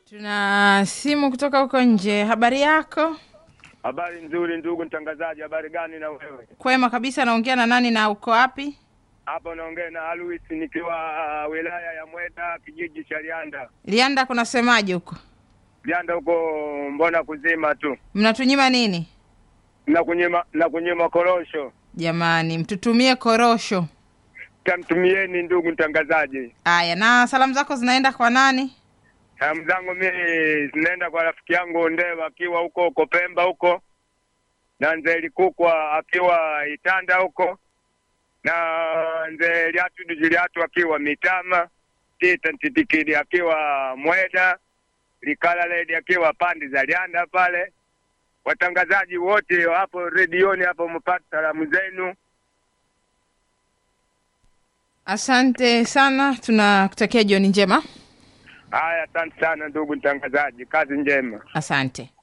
Tuna simu kutoka huko nje. Habari yako? Habari nzuri ndugu mtangazaji, habari gani na wewe? Kwema kabisa. Naongea na nani na uko wapi? Hapa naongea na Alois nikiwa uh, wilaya ya Mweda kijiji cha Lianda. Lianda kunasemaje huko? Lianda huko mbona kuzima tu Mnatunyima nini na kunyima na kunyima korosho. jamani? Mtutumie korosho. Tamtumieni ndugu mtangazaji. Aya, na salamu zako zinaenda kwa nani? Salamu zangu mimi zinaenda kwa rafiki yangu Ndewa akiwa huko huko Pemba huko, na Nzee Likukwa akiwa Itanda huko, na Nzee Liatu Dijiliatu akiwa Mitama, Tita Ntitikidi akiwa Mweda, Likala Ledi akiwa pande za Lianda pale. Watangazaji wote hapo redioni hapo, mpata salamu zenu. Asante sana, tunakutakia jioni njema. Haya, asante sana ndugu mtangazaji, kazi njema. Asante.